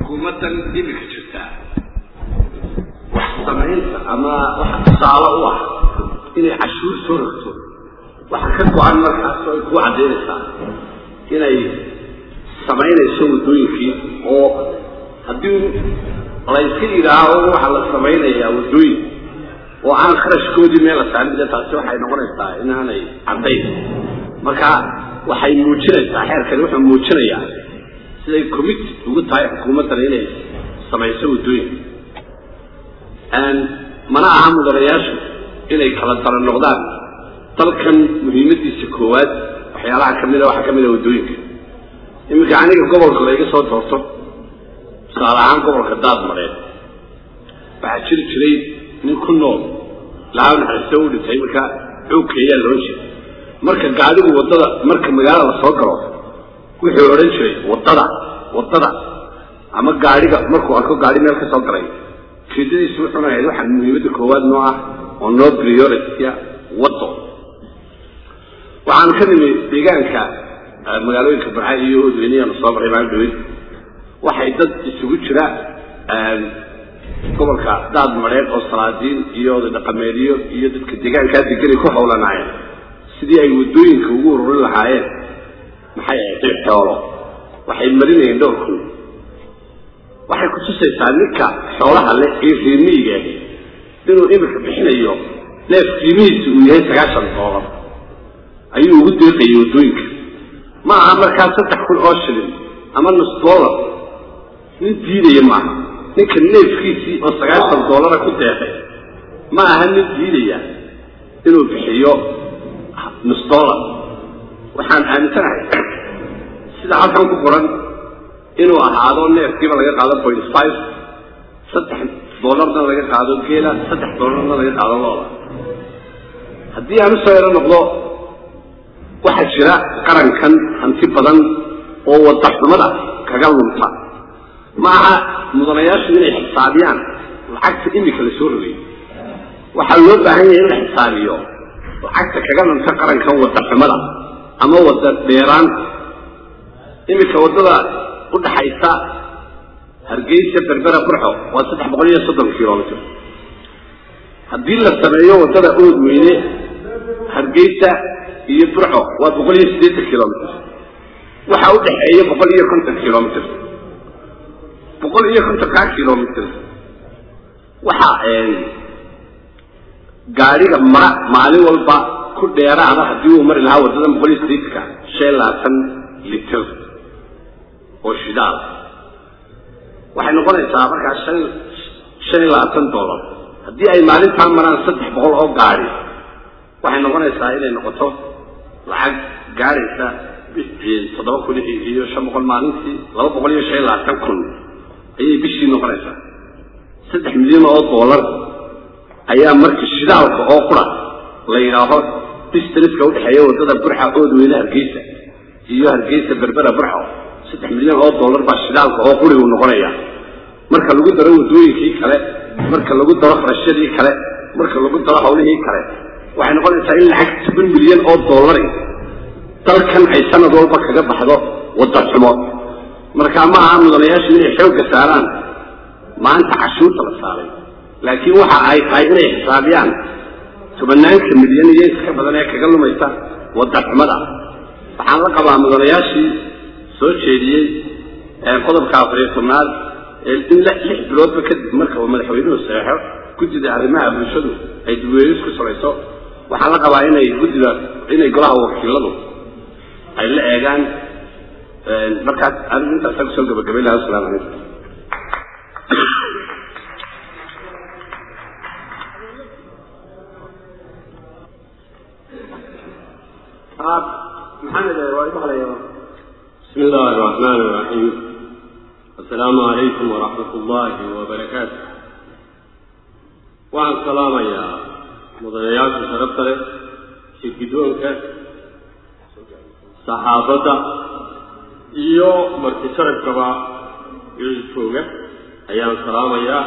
xukuumaddan imika jirtaa wax samaynta ama waxa tusaale u ah inay cashuur soo rogto waxa ka go-an markaas oo ay kuu caddaynaysaa inay samaynayso waddooyinkii oo haddii layska yidhaaho waxa la samaynayaa waddooyin oo aan kharashkoodii meel la saarin de taasi waxay noqonaysaa inaanay caddayn marka waxay muujinaysaa xeerkani wuxuu muujinayaa siday committed ugu tahay xukuumaddan inay samayso waddooyin mana aha mudanayaashu inay kala dara noqdaan dalkan muhiimadiisa koowaad waxyaalaha kamida waxaa kamida waddooyinka iminka aniga gobolka layga soo doorto tusaale ahaan gobolka daadmareed waxaa jiri jiray nin ku nool laaa naxariisto u dhintay marka xoogka ayaa loodhan jiray marka gaadigu waddada marka magaalada la soo galo wuxuu odhan jiray waddada waddada ama gaadhiga markuu arko gaadhi meel ka soo galay ujeedadiisu wuxuuna ahayd waxaa muhiimadda koowaad noo ah oo noo priority-a waddo waxaan ka nimi deegaanka magaalooyinka barca iyo odweyneyaanu soo maray maalin dhaweyd waxay dad isugu jira gobolka daad mareed oo salaadiin iyo oday dhaqameedyo iyo dadka deegaankaa deganay ku hawlanaayeen sidii ay waddooyinka ugu ururin lahaayeen maxay ahayd xoolo waxay marinayeen dhowr kun waxay kutusaysaa ninka xoolaha leh ee reemiyiga inuu iminka bixinayo neef qiimihiisa uu yahay sagaashan doolar ayuu ugu deeqayay waddooyinka ma aha markaa saddex kun oo shilin ama nus doolar nin diidaya maaha ninka neefkiisii oo sagaashan doolara ku deeqay ma aha nin diidaya inuu bixiyo nus doolar waxaan aaminsanahay sida halkan ku qoran inuu ahaado neefkiiba laga qaado point five saddex doolarna laga qaado geela saddex doolarna laga qaado looda haddii aan usoo ero noqdo waxaa jira qarankan hanti badan oo wadaxumada kaga lunta ma aha mudanayaashu inay xisaabiyaan lacagta imika la soo rogay waxaa loo baahan yahay in la xisaabiyo lacagta kaga lunta qarankan wadaxumada ama wada dheeraanta imika waddada udhaxaysa hargeysa berbera burxo waa saddex boqol iyo soddon kilomitr haddii la sameeyo waddada ood weyne hargeysa iyo burxo waa boqol iyo siddeetan kilomitr waxa u dhexeeya boqol iyo konton kilomitr boqol iyo kontonkaa kilomitr waxa gaadhiga mara maalin walba ku dheeraada haddii uu mari lahaa waddadan boqol iyo siddeetanka shan labaatan litir oo shidaal waxay noqonaysaa markaa shan shan iyo labaatan dollar haddii ay maalintaa maraan saddex boqol oo gaadi waxay noqonaysaa inay noqoto lacag gaadhaysa toddoba kun iyo shan boqol maalintii laba boqol iyo shan iyo labaatan kun ayay bishii noqonaysaa saddex milyan oo dollar ayaa marka shidaalka oo qura la yidhaaho distanska udhexeeya waddada burxa oodweyne hargeysa iyo hargeysa berbera burxo saddex milyan oo dollar baa shidaalka oo quri uu noqonaya marka lagu daro waddooyinkii kale marka lagu daro kharashyadii kale marka lagu daro hawlihii kale waxay noqonaysaa in lacag toban milyan oo dollari dalkan ay sanad walba kaga baxdo wadda xumo marka ma aha mudanayaashu inay xoogga saaraan maanta cashuurta la saaray laakiin waxa ay tahay inay xisaabiyaan tobanaanka milyan iyo iska badan ee kaga lumaysa wadda xumada waxaan la qabaa mudanayaashii soo jeediyey qodobka afariyo tobnaad in lix biloodba kadib marka uu madaxweynuhu saxeixo guddida arrimaha bulshadu ay dibweynis ku samayso waxaan la qabaa inay guddida inay golaha wakiiladu ay la eegaan markaas anigu intaasa kusoo gabagabay laha asalamu calaykum maxamed waa maqlaya بسم الله الرحمن الرحيم السلام عليكم ورحمة الله وبركاته waxaan salaamayaa mudanayaasha sharafta leh shirgidoonka saxaafadda iyo marti sharafkaba iyada jooga ayaan salaamayaa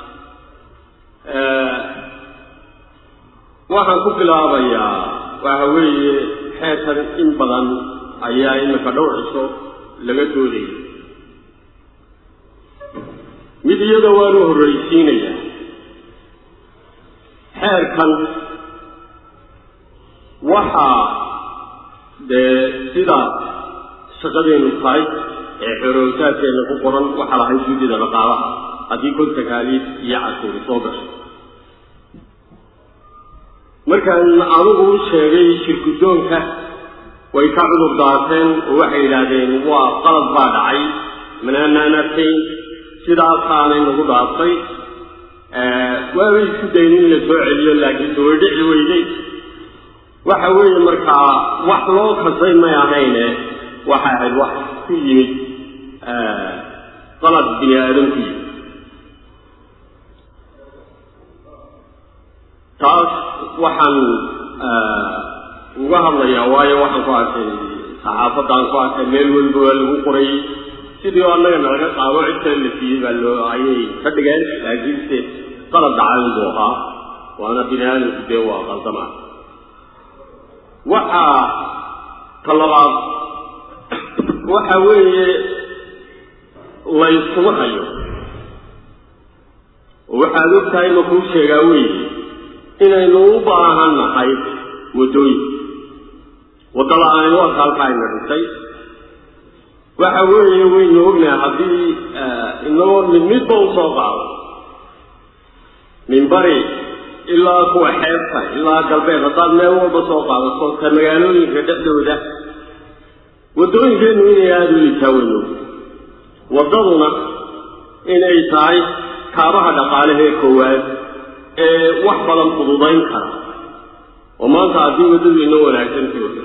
waxaan ku bilaabayaa waxa weeye xeetan in badan ayaa imika dhowr ciso laga doodayay mid iyada waanu horraysiinayaa xeerkan waxaa dee sida shaqadeennu tahay ee xorowsaadkeenna ku qoran waxaa lahay guddida dhaqaalaha haddii kol takaaliif iyo cashuuri soo gasho markaan anugu u sheegay shirguddoonka way ka cudur daateen oo waxay yidhaahdeen waa qalad baa dhacay manaanaan arkayn sidaasaanay nagu dhaaftay waabay isku dayn in la soo celiyo laakiin daway dhici weyday waxa weeye markaa wax loo kasay may ahayne waxay ahayd wax ku yimid qalad bini aadam ku yimid taas waxaan uga hadlayaa waayo waxaan ku arkay saxaafadaan ku arkay meel weliba waa lagu qorayy sidii oo annaga nalaga qaado cid kale la siiyey baa loo ayay ka dhigeen laakiinse qalad dhacayn buu ahaa waana bini aadamku dee waa qaldama waxaa ta labaad waxa weeye layskuma hayo oo waxaad og tahay ma kuu sheegaa weeye inaynu u baahan nahay waddooyin waddada aanay warka halkaa ayna dhintay waxa weeye waynu ognahay haddii inagoo mid midba u soo qaado min bari ilaa kuwa xeebta ilaa galbeed haddaad meel walba soo qaadato ka magaalooyinka dhexdooda waddooyinkeennu inay aada u litaa waynu ognahay waddaduna inay tahay kaabaha dhaqaalehee koowaad ee wax badan fududayn kara oo maanta haddii waddadu inoo wanaagsan jooga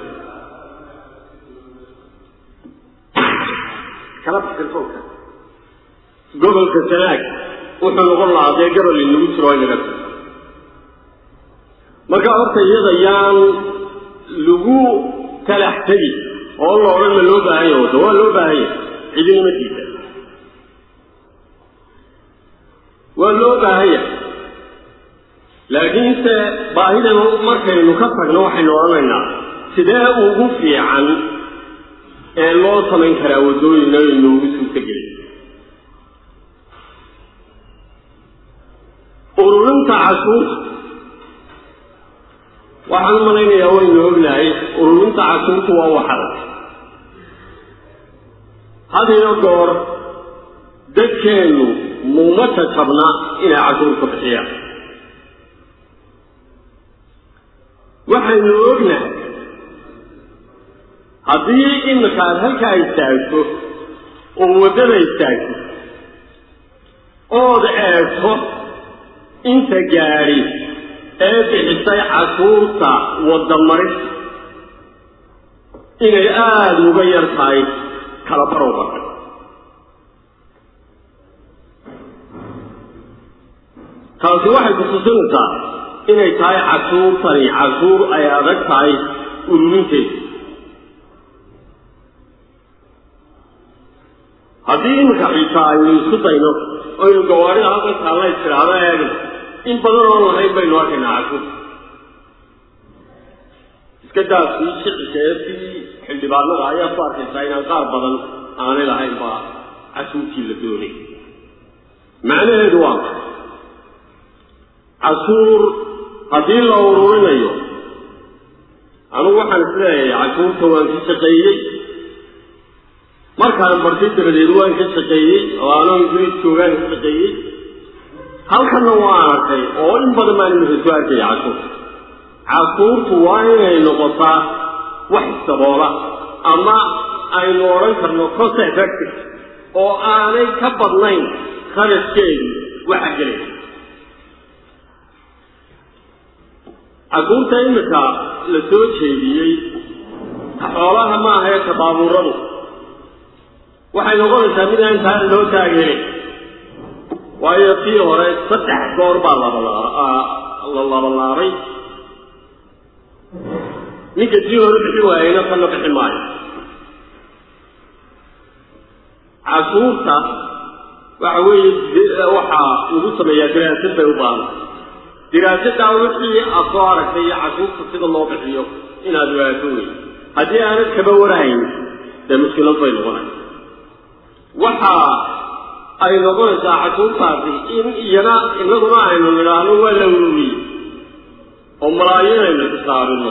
gobolka sanaag wuxuu noqon lahaa dee gabal inagu jiro inaga marka horta iyada yaan lagu talax tegi oo la odhan ma loo baahan yahay wadda waa loo baahan yahay cidinima diida waa loo baahan yahay laakiinse baahidana markaynu ka tagno waxaynu odhanaynaa sidee ugu fiican ee loo samayn karaa waddooyina inoogu suurtagelin ururinta cashuurta waxaan u malaynayaa waynu ognahay ururinta cashuurta waa waxadag had iyo goor dadkeennu muuma jajabna inay cashuurta bixiyaan waxaynu ognahay haddii imika aad halkaa istaagto oo waddada istaagto ood eegto inta gaadhi ee bixisay cashuurta wadamaris inay aada uga yar tahay kala barow badan taasi waxay kutusinaysaa inay tahay cashuurtani cashuur ay adag tahay ururinteeda haddii iminka xitaa aynu isku dayno oynu gawaarida halkan taalla istiraado eegno in badan oon lahayn baynu arkaynaa cashuurta iska daafkii shicika ee sii xildhibaanada ayaa ku arkaysaa inaan qaar badan aanay lahayn baa cashuurtii la doonay macnaheedu waa maxay cashuur haddii la ururinayo anugu waxaan isleeyahay cashuurta waan ka shaqeeyey markaan bartay dabadeed waan ka shaqeeyey oo anoo ingiriis joogaan ka shaqeeyey halkanna waan arkay oo in badan baan imika soo arkaya cashuurta cashuurtu waa inay noqotaa wax isdaboola ama aynu odhan karno cost effective oo aanay ka badnayn kharashkeedu waxa gelaya cashuurta imika la soo jeediyey xoolaha ma aha ee tabaabuuradu waxay noqonaysaa mid aan taa loo taageerin waayo tii hore saddex goor baa la labalaabay ninka tii hore bixi waayeyna tanna bixi maayo cashuurta waxa weeye waxaa lagu sameeyaa diraasad bay u baahan diraasaddaa wixii aad soo aragtay iyo cashuurta sida loo bixiyo inaad waato wey haddii aanad kaba warahayn dee mushkilad bay noqonay waxaa ay noqonaysaa cashuurtaasi in iyana inaguna aynu nidhaahno waa la ururiyey oo malaayiin aynu xisaabino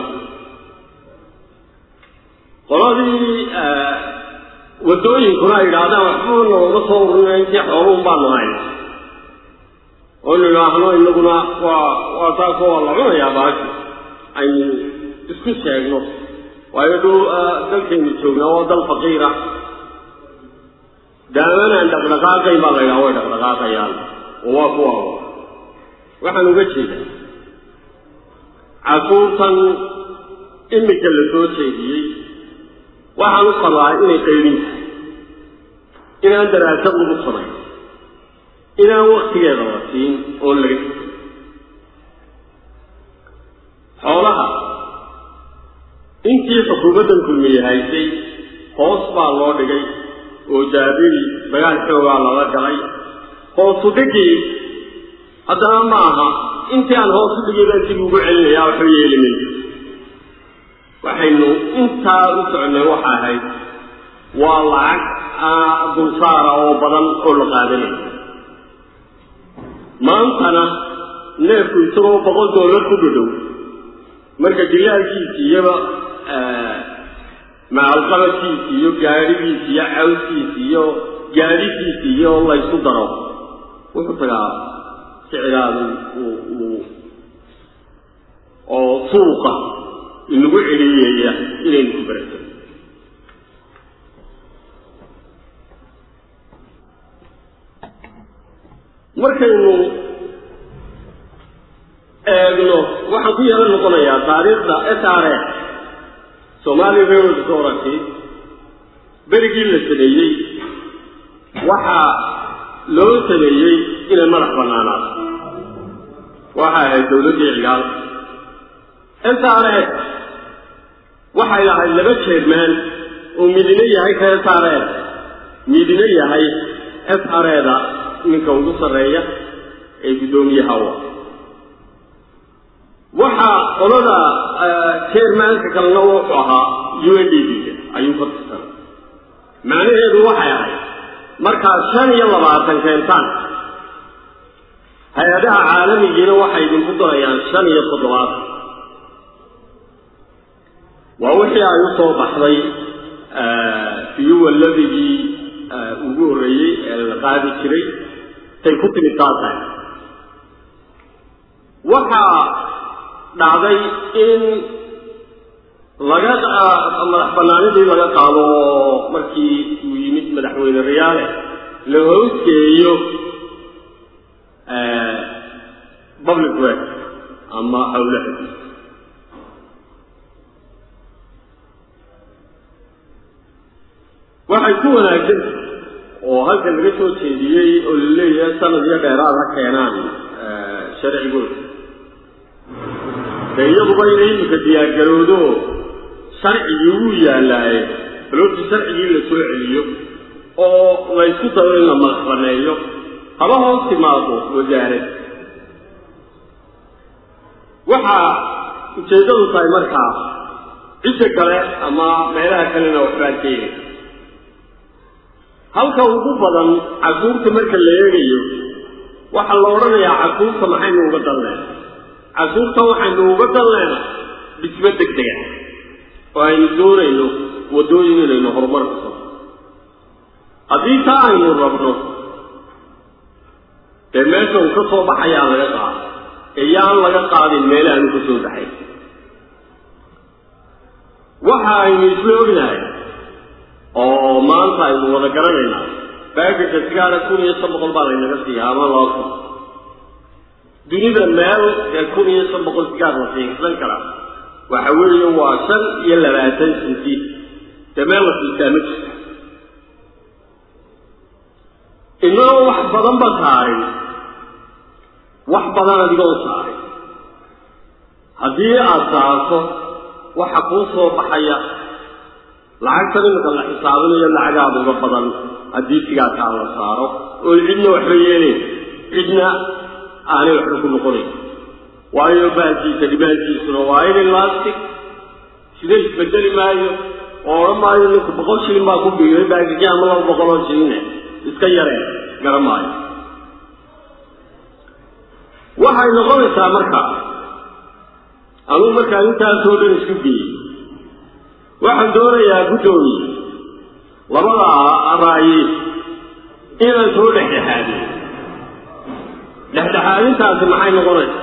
qoladii waddooyinkuna ay yidhaahdaan waxba noogama soo ururina intii xooluun baanu hayna oo nidhaahno inaguna waa waa taasoo waa la cunayaa baashi aynu isku sheegno waayo dhow dalkaynu joognaa waa dal faqiira daamanaan dhaqdhaqaaqayn baa la ydhaha way dhaqdhaqaaqayaan oo waa kuwaaba waxaan uga jeedaa casuurtan imika la soo jeediyey waxaan u qabaa inay qaydin tahay inaan daraasad lagu samayn inaan waktigeeda la siin oon laga tegin xoolaha intii xukuumaddan kulmiye haysay hoos baa loo dhigay oo jaabiri dagaal xoogaa lala galay hoosu dhigii haddana ma aha intii aan hoos u dhigay baan dib ugu celinayaa waxba yeeli mayso waxaynu intaa u soconnay waxa ahayd waa lacag dulsaara oo badan oo la qaadanaya maantana neefku isagoo boqol dollar ku dhadhow marka dilaalkiisi iyoba macalqabadkiisi iyo gaadhigiisi iyo cawskiisi iyo gaadhigiisi iyo laysu daro wuxuu tagaa siciraadu uu oo suuqa inagu celiyaya inaynu ku barato markaynu eegno waxaan ku yeelan noqonayaa taariikhda s r s somali railroad authority berigii la sameeyey waxaa loo sameeyey inay madax bannaanaato waxay ahayd dawladdii cigaal s r s waxay lahayd laba jeermaan oo midina yahay ka s r s midina yahay s r da ninka ugu sarreeya ee guddoomiyaha wa waxaa qolada jeermaanka kalena wuxuu ahaa u n d b ayuu ka tirsanay macnaheedu waxay ahayd markaad shan iyo labaatan keentaan hay-adaha caalamigiina waxay idinku darayaan shan iyo toddobaatan waa wixii ay u soo baxday fiyuwa labigii ugu horreeyey ee la qaadi jiray tay ku timid taasahay waxaa dhacday in laga madax banaanidii laga qaado oo markii uu yimid madaxweyne riyaale la hoosgeeyo public work ama howlaha waxay ku wanaagsan oo halkan laga soo jeediyey oo la leeyahay sanad iyo dheeraad ha keenaan sharcigooda dee iyaduba inay iminka diyaargaroodo sharcigii wuu yaallaaye balortii sharcigii la soo celiyo oo laysku dayo in la madax baneeyo haba hoos timaado wasaarad waxaa ujeeddadu tahay markaa cidda kale ama meelaha kalena waxbaan keenay halka ugu badan casuurta marka la eegayo waxaa la odhanayaa casuurta maxaynu uga dalleen casuurta waxaynu uga dalleena dhismo deg dega oo aynu doonayno waddooyin inaynu horumar ku sano haddii taa aynu rabno dee meesha uu ka soo baxayaa laga qaado ee yaan laga qaadin meelahaanu ka soo baxay waxa aynu isla ognahay oo maanta aynu wada garanaynaa baagaka sigaara kun iyo shan boqol baa laynaga siiya ama laba kun dunida meel ee kun iyo shan boqol sigaar la siinsan karaa waxa weeye waa shan iyo labaatan sinti dee meel la siisaa ma jirta inagoo wax badan ba saarin wax badan adigoo saarin haddii aada saarto waxa kuu soo baxaya lacagtan iminka la xisaabinayo lacagaada uga badan haddii sigaarkaa la saaro oon cidna waxba yeelayn cidna aanay waxba ku noqonayn waayo baankiisa dhibaankiisuna waa inay lastic sida isbedeli maayo oo odhan maayo ninku boqol shilin baa ku biiray baagigii ama laba boqoloo shiline iska yareen garan maayo waxay noqonaysaa marka anugu markaan intaasoo dhan isku geeyey waxaan doonayaa guddoomiye labada raayi inaan soo dhexdhexaadiyo dhexdhexaadintaasi maxay noqonaysaa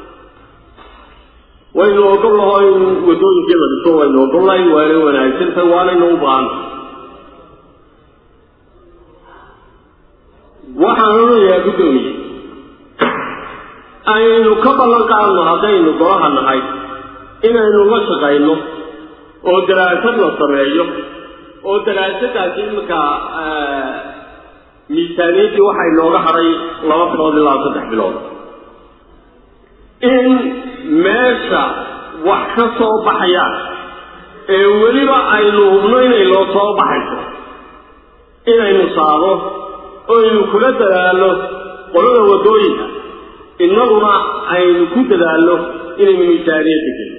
waynu ogol laho in waddooyinkii la dhiso waynu ogollay waanay wanaagsantahay waanaynu u baahantay waxaan odhanayaa guddoomiye aynu ka ballan qaadno haddaynu golaha nahay inaynu la shaqayno oo daraasad la sameeyo oo daraasadaasi iminka miisaaniyaddii waxay nooga hadhay laba bilood ilaa saddex bilood in meesha wax ka soo baxayaan ee weliba aynu hubno inay loo soo baxayso inaynu saado oynu kula dadaalno qolada waddooyinka innaguna aynu ku dadaalno inaynu miisaaniyadda gelin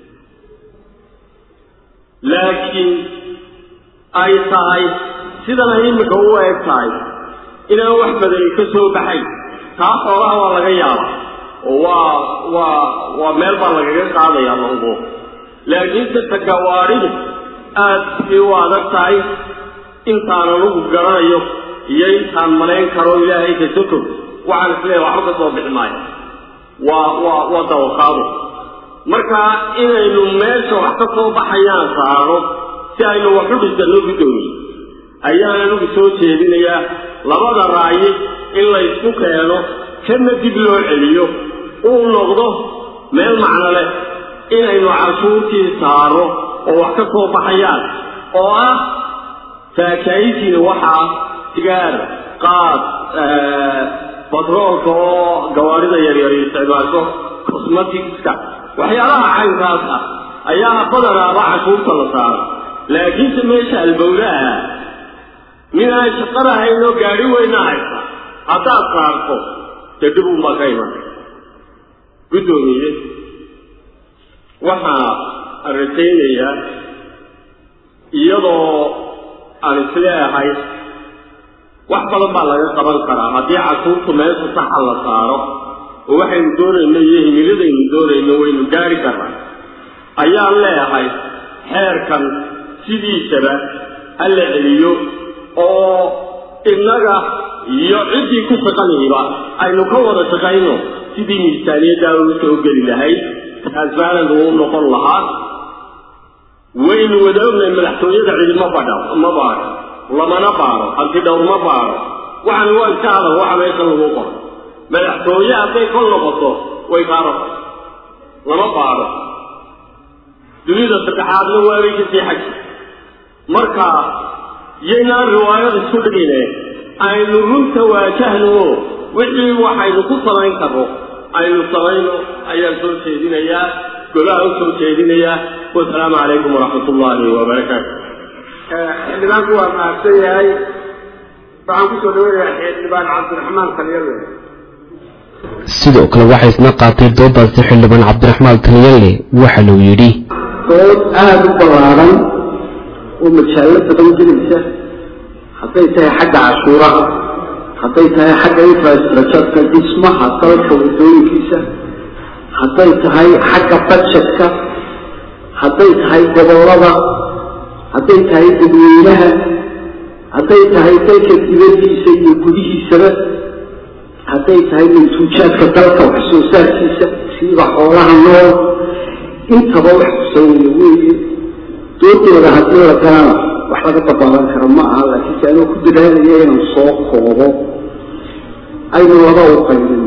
laakiin ay tahay sidan ay iminka u eg tahay inaan wax badani ka soo baxay taa xoolaha waa laga yaaba oo waa waa waa meel baa lagaga qaadayaa mango laakiinse tagawaadhidu aad bay u adag tahay intaan anugu garanayo iyo intaan malayn karo ilaahay ka soko waxaan isleeyahay waxba ka soo bixi maayo waa waa waa dawaqaado marka inaynu meesha wax ka soo baxayaan saaro si aynu wax u dhisanno guddoomiye ayaan anigu soo jeedinayaa labada raayi in laysku keeno kana dib loo celiyo uu noqdo meel macno leh inaynu cashuurtii saaro oo wax ka soo baxayaan oo ah faakaayisiina waxaa sigaar qaad batroolka oo gawaarida yaryar isticmaasho cosmeticska waxyaalaha caynkaas ah ayaa badanaaba cashuurta la saara laakiinse meesha albowlaha min aan shaqo lahayn oo gaadhi weyna haysa haddaad saarto dee dhib unbaa ka iman guddoomiye waxaa aan rajaynayaa iyadoo aan isleeahay wax badan baa laga qaban karaa haddii cashuurtu meesha saxa la saaro oo waxaynu doonayno iyo himiladaynu doonayno waynu gaari karnaa ayaan leeyahay xeerkan sidiisaba ha la celiyo oo innaga iyo ciddii ku shaqanihiba aynu ka wada shaqayno sidii miisaaniyaddaa ugu soo geli lahayd transparent uu noqon lahaa waynu wada ognahay madaxtooyada cidima badha ma baaro lamana baaro hantidhowr ma baaro waxani waa iska adag waxa meesha lagu qoro madaxtooye hadday kol noqoto way kaa rafay lama baaro dunida saddexaadna waabay kasii xaji marka yaynaan riwaayad isku dhigine aynu runta waajahno oo wixii waxaynu ku samayn karno aynu samayno ayaan soo jeedinayaa golaha u soo jeedinayaa wasalaamu calaykum waraxmat ullaahi wabarakaatu xildhibaanku waa mahadsan yahay waxaan kusoo dhaweynayaa xildhibaan cabdiraxmaan taliyale sidoo kale waxaa isna qaatay doodaasi xildhibaan cabdiraxmaan taliyale waxaanuu yidhi dood aada u ballaaran oo majaallo badan gelaysa hadday tahay xagga cashuuraha hadday tahay xagga infrastructureka dhismaha dalka waddooyinkiisa hadday tahay xagga budgetka hadday tahay gobollada hadday tahay dadweynaha hadday tahay dalka dibaddiisa iyo gudihiisaba hadday tahay mantuujaadka dalka wax soo saarkiisa siiba xoolaha nool intaba wax kusaynaya weeye doodooda haddii la galana wax laga dabaalan karo ma aha laakiinse anoo ku dadaalaya inaan soo koobo aynu laba u qaybin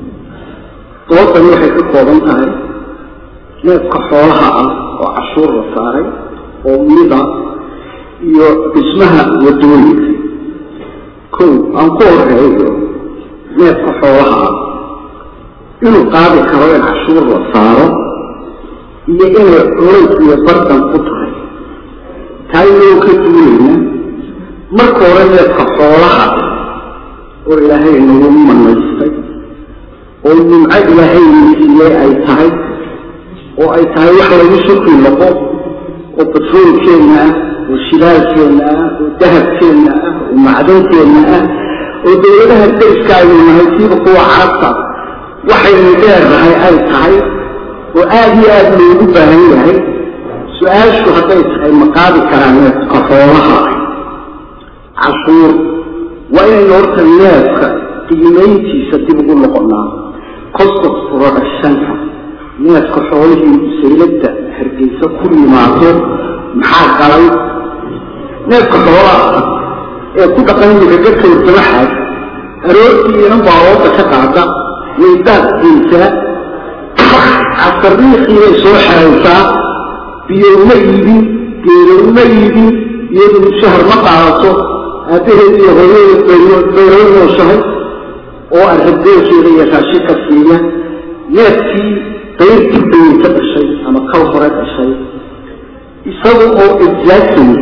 doodani waxay ka kooban tahay neefka xoolaha ah oo cashuur la saaray oo mida iyo dhismaha waddooyinka kow aan ku horeeyo neefka xoolaha ah inuu qaadi karo in cashuur la saaro iyo inay culays iyo bardan ku tahay taa inoo ka duulayna marka hore neefka xoolaha oo ilaahay nagu manaystay oo nimco ilaahay siiyey ay tahay oo ay tahay wax lagu shukri noqo oo batroolkeenna ah oo shilaalkeenna ah oo dahabkeenna ah oo macdanteenna ah oo dawladaha dariska aynu nahay siiba kuwa carabta waxaynu dheernahay ay tahay oo aada iyo aada loogu baahan yahay su-aashu hadday tahay ma qaadi karaan neefka xoolaha cashuur waa inaynu horta neefka qiimayntiisa dib ugu noqonnaa cost of productionka neefka xoolihii sayladda hargeysa ku yimaado maxaa galay neefka xoolaha ee ku dhaqan imika garka wartamaxaad aroortii inan baalooda ka qaada waydaad geysaa casariiqii bay soo xeraysaa biyo uma iibin geero uma iibin iyadu mushahar ma qaadato aabbaheed iyo hooyadeed bayroo nooshahay oo arrabeelkeeda iyo raashinka siiya neefkii dayrtii bayay ka dhashay ama kal hore dhashay isaga oo exactly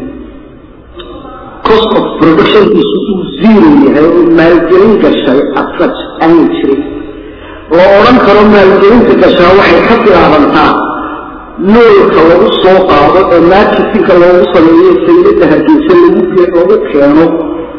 cost of productionkiisu uu zero yahay oo maalgelin gashay asaj aanay jirin la odhan karo maalgelinta gashaa waxay ka bilaabantaa noolka lagu soo qaado ee marketinka loogu sameeyo sayladda hargeysa lagu keeno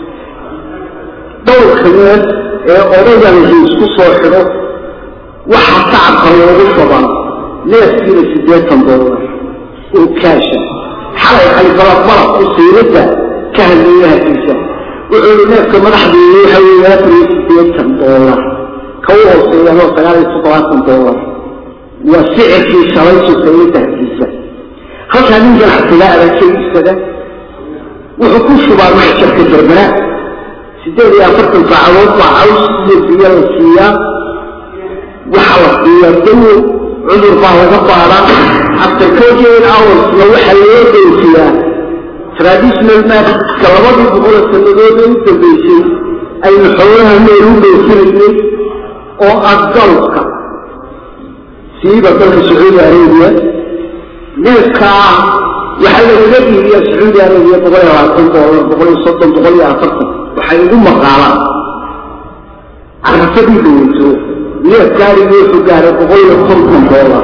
dhowrka neef ee odagan laisku soo xidho waxaa tacabka loogu badan neefkiina siddeetan doolar oo kaasha xalay xalibalad malab oo sayladda ka hadleeya hargeysa wuxuu yihi neefka madaxdeeda waxa weeye afar iyo siddeetan doolar ka u hooseeyaanoo sagaal iyo toddobaatan doolar waa sicirkii shalaysu sayladda hargeysa halkaa nin ganacsigaa adagkayisada wuxuu ku shubaa maxjarka berbera siddeed iyo afartan saacadood baa caws iyo biyo la siiyaa waxaa la siiyaa dawo cudur baa laga baadaa after forty eight hoursna waxaa loo doofiyaa traditional marketka labadii boqole sannadood ee u dambeysay aynu xoolaha meel u dhoofinaynay oo adgalka siiba dalka sacuudi arabiya neefkaa waxaa lagaga iibiyaa sacuudi arabiya boqol iyo labaatan doolar boqol iyo soddon boqol iyo afartan waxay ugu maqaalaan carafadii dhaweyso neef gaarigi wuxuu gaaray boqol iyo konton doolar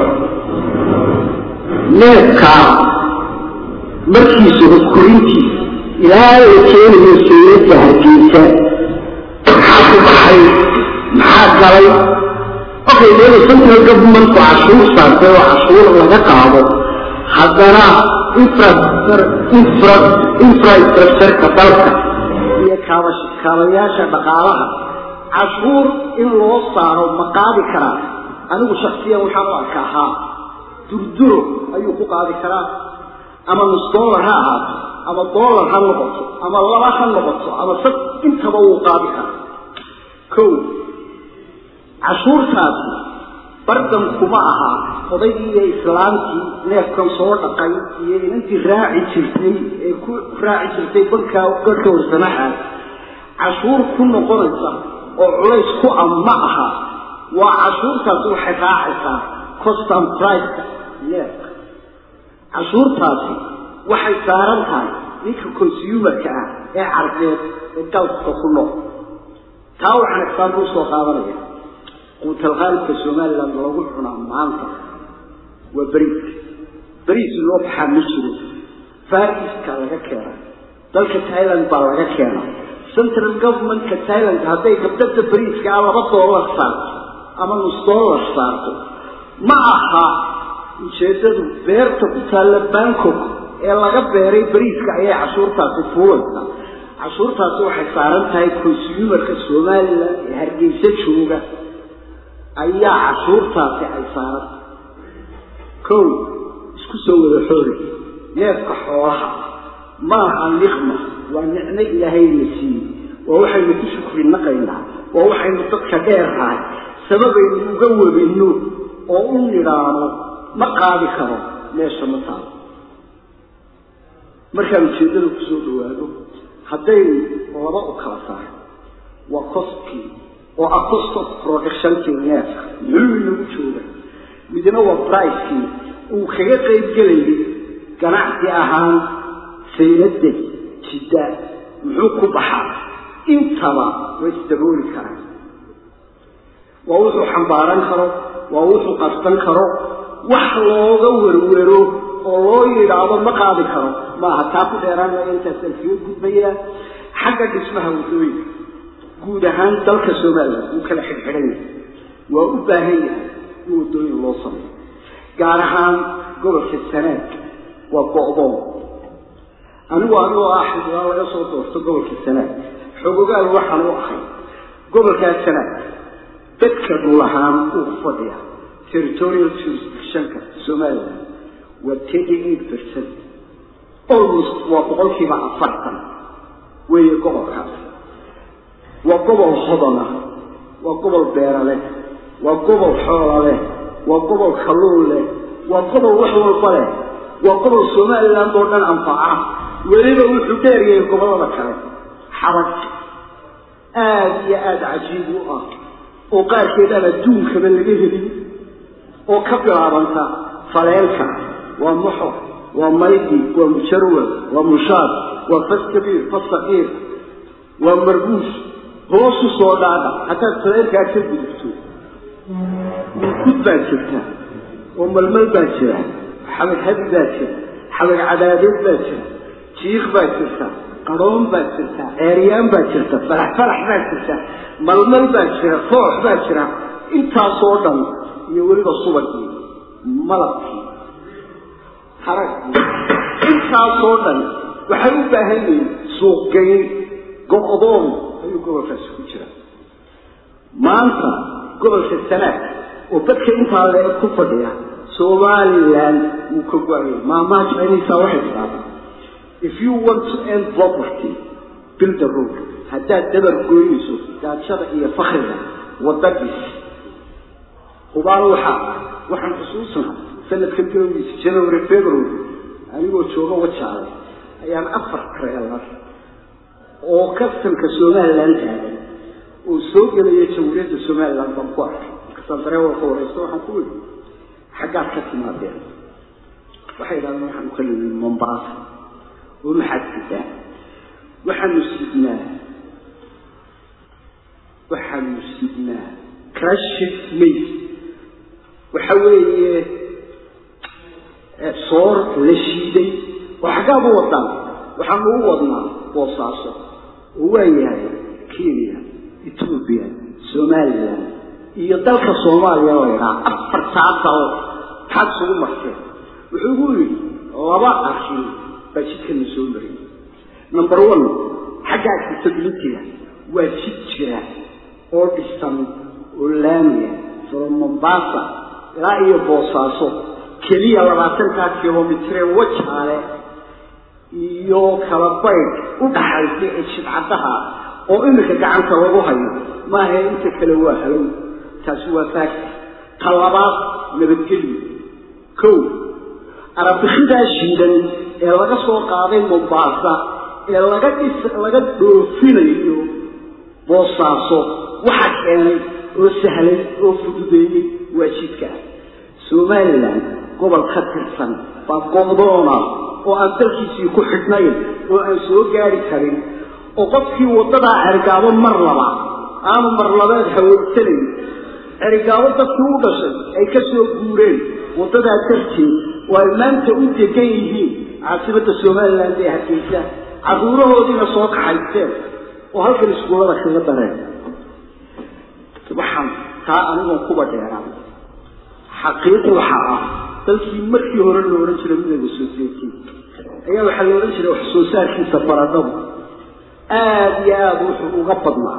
neefkaa markiisa hoskurintiisa ilaa la keenayo sayladda hargeysa maxaa ku baxay maxaa galay okay dee central governmentku cashuur saartay oo cashuur laga qaado haddana infrastructureka dalka iyo kaabayaasha dhaqaalaha cashuur in loo saaro ma qaadi karaa anigu shaksiyan waxaan u arka ahaa durduro ayuu ku qaadi karaa ama nus dollar ha ahaato ama dollar ha noqoto ama laba ha noqoto ama sad intaba wuu qaadi karaa ko cashuurtaasi bardan kuma ahaa odaygii iyo islaamtii neefkan soo dhaqay iyo inantii raaci jirtay ee ku raaci jirtay bankaa garhka warsamaxaas cashuur ku noqonaysa oo culays ku ah ma aha waa cashuurtaasi waxay raacaysaa costan priceka neefka cashuurtaasi waxay saaran tahay ninka consumerka ah ee carbeed ee galka ku nool taa waxaan exaample usoo qaadanaya quutalqaalibka somalilan lagu cunaa maanta waa beriiska beriis loo baxaa ma jiro fariska laga keena dalka thailand baa laga keena central governmentka thailand hadday gabdada beriiska ah laba dollar saarto ama nus dollar saarto ma aha ujeedadu beerta ku taalla bangkok ee laga beeray beriiska ayay cashuurtaasi fuulaysaa cashuurtaasi waxay saaran tahay consumerka somalilan ee hargeysa jooga ayaa cashuurtaasi ay saaran kow isku soo wada xoori neefka xoolaha ma aha niqma waa nicmo ilaahayna siiyey waa waxaynu ku shukri naqaynaa waa waxaynu dadka dheernahay sababaynu uga webinno oo u nidhaano ma qaadi karo meesha ma taalo markaan ujeeddada kusoo dhawaado haddaynu laba u kala saaro waa costkii oo ah cost of productionkii neefka muxuu inagu jooga midna waa bricekii uu kaga qayb gelayay ganacsi ahaan sayladda jidda muxuu ku baxaa intaba way isdabooli karaan waa wuxuu xambaaran karo waa wuxuu qasban karo wax looga werwero oo loo yidhaahdo ma qaadi karo maaha taa ku dheeraanaya intaasaan kaga gudbayaa xagga dhismaha waddooyinka guud ahaan dalka somalilan wuu kala xidhxidhan yahay waa u baahan yahay in waddooyin loo sameeyo gaar ahaan gobolka sanaag waa go'doon anigu anigoo ah xildhibaan laga soo doorto gobolka sanaag xogogaal waxaan u ahay gobolkaa sanaag dadka dhul ahaan uu ku fadhiya territorial jurisdictionka somalilan waa thirty eight percent almost waa boqolkiiba afartan weeye gobolkaas waa gobol hodana waa gobol beera leh waa gobol xoola leh waa gobol kalluun leh waa gobol wax walba leh waa gobol somaliland oo dhan anfaca weliba wuxuu dheeryahay gobollada kale xarag aada iyo aada cajiib u ah oo qaarkeed aan adduunkaba laga helin oo ka bilaabanta faleelka waa muxor waa maydi waa mujarwal waa mushaad waa fas kabiir fas saqiir waa marbuus hoosu soo dhaadha haddaad faleelkaa ka gudubto murkud baa jirta oo malmal baa jira xabag habi baa jira xabag cadaadeed baa jira jiik baa jirta qadhoon baa jirta ceeryaan baa jirta falax falax baa jirta malmal baa jira foox baa jira intaasoo dhan iyo weliba subagii malabkii haragii intaasoo dhan waxay u baahan yihiin suuqgeyn go-doon ayuu gobolkaasi ku jira maanta gobolka sanaag oo dadka intaa le ku fadhiya somaliland wuu ka go-ayay maamaha chinisa waxay tidhaahdaa if you want to end poverty build a road haddaad dabar gooynayso gaajada iyo fakriga wadadis hubaal waxaa waxaan xusuusnaa sanadkan bilowgiisa january february anigoo jooga wajaale ayaan afar kareelar oo kastamka somaliland taagan oo soo gelaya jamhuuriyadda somaliland baan ku arkay markaasaan dareewalka wareysto waxaan ku yidhi xaggaad ka timaadeen waxay idhahdeen waxaanu ka nimid mombaasa oo maxaad sidaa waxaanu sidnaa waxaanu sidnaa crashid mays waxa weeye soor la shiiday oo xaggaad u wadaan waxaanu u wadnaa boosaaso oo waa yahay kenya etoobiya somaliland iyo dalka soomaaliya la idhaha afartaa dal maxaad isugu marteen wuxuu gu yidhi laba arrin baa jidkana soo mariyay number one xagga accessibilityga waa jid jira oo dhisan oo laamiya from mombasa ilaa iyo boosaaso keliya labaatankaa kilomitree wajaale iyo kala baydh u dhaxaysa ee jidcaddaha oo iminka gacanta lagu hayo maaha inta kale waa halow taasi waa faagta ta labaad nabadgelyo kow arabixidaa shiidan ee laga soo qaaday mombaasa ee laga dhis laga dhoofinayo boosaaso waxa keenay oo sahlay oo fududeeyey waa jidka somalilan gobol ka tirsan baa go'doona oo aan dalkiisii ku xidhnayn oo aan soo gaari karin oo qofkii waddadaa cergaabo mar laba aanu marlabeed hawoogsanayn cergaabo dadkii u dhashay ay ka soo guureen waddadaa darteed oo ay maanta u degan yihiin caasimadda somaliland ee hargeysa carruurahoodiina soo kaxaysteen oo halkan iskuullada kaga dareen waxaan taa anigoon kuba dheeraan xaqiiqi waxaa ah dalkii markii hore la odhan jiray midooda society ayaa waxaa la odhan jiray wax soo saarkiisa baradhadu aada iyo aada wuxuu uga badnaa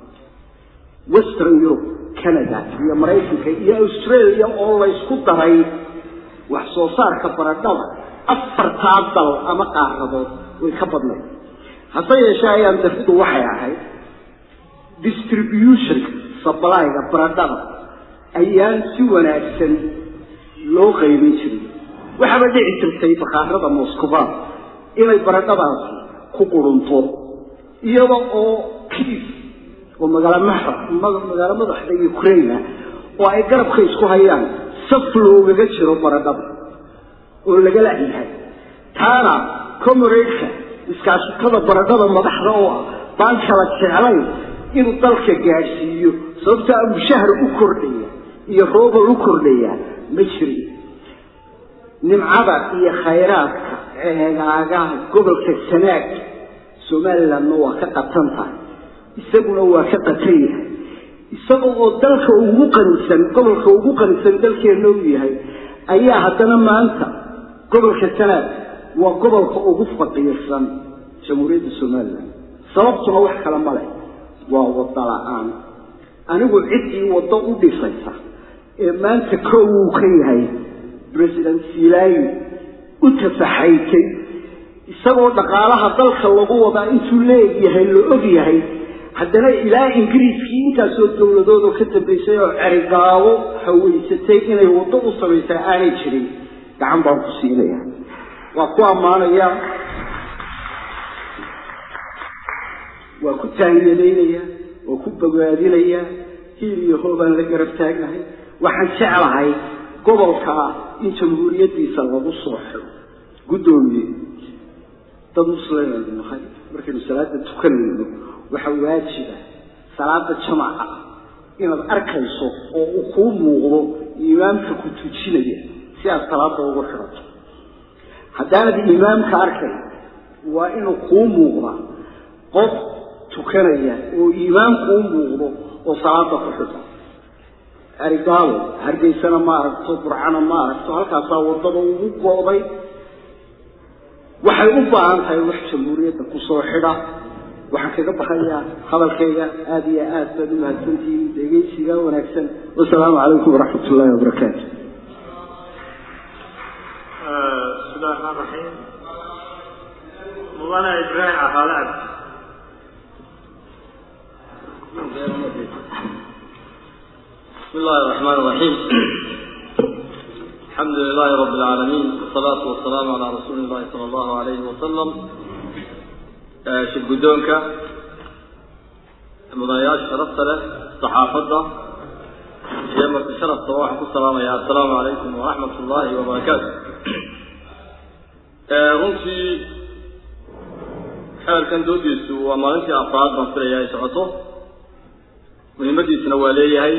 western europe canada iyo maraykanka iyo australia oo laysku daray wax soo saarka baradhada afartaa dal ama qaaradood way ka badnayd hase yeeshee ayaan dafidu waxay ahayd distributionka sablyga baradhada ayaan si wanaagsan loo qaybin jirin waxaaba dhici jirtay bakaarada moscovan inay baradhadaasi ku qurunto iyada oo kiis oo magaalo maxra magaalo madaxda ukraina oo ay garabka isku hayaan saf loogaga jiro baradhada oo laga la'yahay taana comoradka iskaashatada baradhada madaxda oo ah baan kala jeclayn inuu dalka gaadhsiiyo sababtaa mushahar u kordhaya iyo roobal u kordhaya ma jirin nimcada iyo khayraadka ceegaagaha gobolka sanaag somalilandna waa ka qatan tahay isaguna waa ka qatan yahay isaga oo dalka ugu qanisan gobolka ugu qanisan dalkeenna u yahay ayaa haddana maanta gobolka sanaad waa gobolka ugu faqiirsan jamhuuriyadda somalilan sababtuna wax kale ma leh waa waddo la-aan anigu ciddii waddo u dhisaysa ee maanta kow uu ka yahay president silaayi u tafaxaytay isagoo dhaqaalaha dalka lagu wadaa intuu leegyahay la og yahay haddana ilaa ingiriiskii intaasoo dowladoodoo ka dambaysay oo cerigaabo haweysatay inay waddo u samaysaa aanay jirin gacan baan ku siinaya waa ku ammaanaya waa ku taaniyadaynaya waa ku bogaadinaya hiil iyo hoobaan la garab taagnahay waxaan jeclahay gobolkaa in jamhuuriyaddiisa lagu soo xiro guddoomiye dad muslimaynu nahay markaynu salaada tukanayno waxaa waajiba salaada jamaca inaad arkayso oo uu kuu muuqdo imaamka ku tujinaya si aad salaada ugu xidhato haddaanad imaamka arkay waa inuu kuu muuqdaa qof tukanaya oo imaamku u muuqdo oo salaada ku xidho arigaalo hargeysana ma aragto burcana ma aragto halkaasaa waddada ugu go'day waxay u baahan tahay wax jamhuuriyadda kusoo xidha waxaan kaga baxayaa hadalkayga aada iyo aad baad u mahadsantihiin dhegeysiga wanaagsan wasalaamu calaykum waraxmat ullaahi wabarakaatu بسم الله الرحمن الرحيم مولانا إبراهيم عقالة بسم الله الرحمن الرحيم الحمد لله رب العالمين والصلاة والسلام على رسول الله صلى الله عليه وسلم شد قدونك مضاياش شرفت له صحافة يوم شرف صباح السلام يا السلام عليكم ورحمة الله وبركاته runtii xeelkan doodiisu waa maalintii afraad baan filaya ay socoto muhiimadiisuna waa leeyahay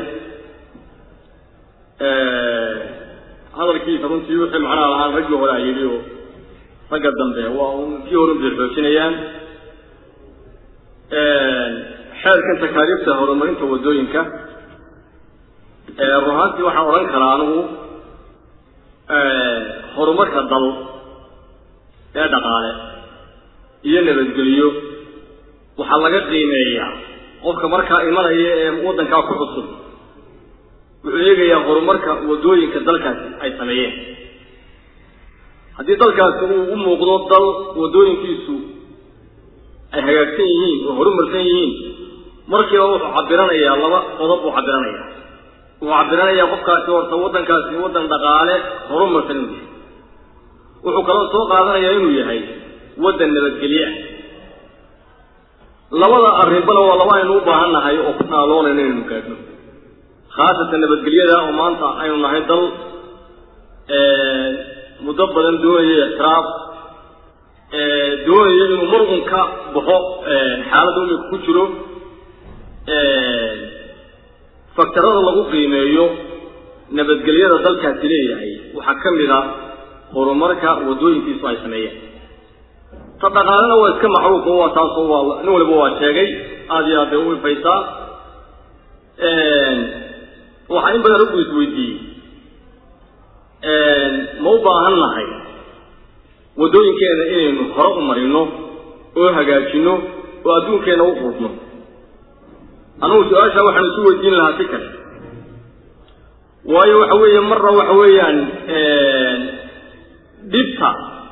hadalkiisa runtii wixii macnaha lahaan raggii hore a yidhi oo ragga dambe waa un kii horun bay xoojinayaan xeelkan takaaliifta horumarinta waddooyinka run ahaantii waxaan odhan karaa anigu horumarka dal ee dhaqaale iyo nabadgeliyo waxaa laga qiimeeyaa qofka markaa imanaya ee waddankaa ku cusub wuxuu eegayaa horumarka waddooyinka dalkaasi ay sameeyeen haddii dalkaasi uu u muuqdo dal waddooyinkiisu ay hagaagsan yihiin oo horumarsan yihiin markiiba wuxuu cabiranayaa laba qodob buu cabiranayaa wuxuu cabiranayaa qofkaasi horta waddankaasi waddan dhaqaale horumarsan inuu yahay wuxuu kaloo soo qaadanayaa inuu yahay waddan nabadgelye ah labada arrinbana waa laba aynu u baahan nahay oo ku naaloonayno inaynu gaadhno khaasatan nabadgelyada oo maanta aynu nahay dal muddo badan doonaya ixtiraaf doonaya inuu mar un ka baxo xaaladda imika ku jiro faktarada lagu qiimeeyo nabadgelyada dalkaasi leeyahay waxaa ka mid a horumarka waddooyinkiisu ay sameeyeen ta dhaqaalena waa iska macruufa waa taasoo waa nin waliba waa sheegay aada iyo aad bay u ifaysaa waxaa in badan raggu isweydiiyey ma u baahan nahay waddooyinkeena inaynu hore u marino oo hagaajino oo adduunkeenna u qurubno anugu su-aasha waxaan isu weydiin lahaa si kale waayo waxa weeye marna waxa weeyaan dhibta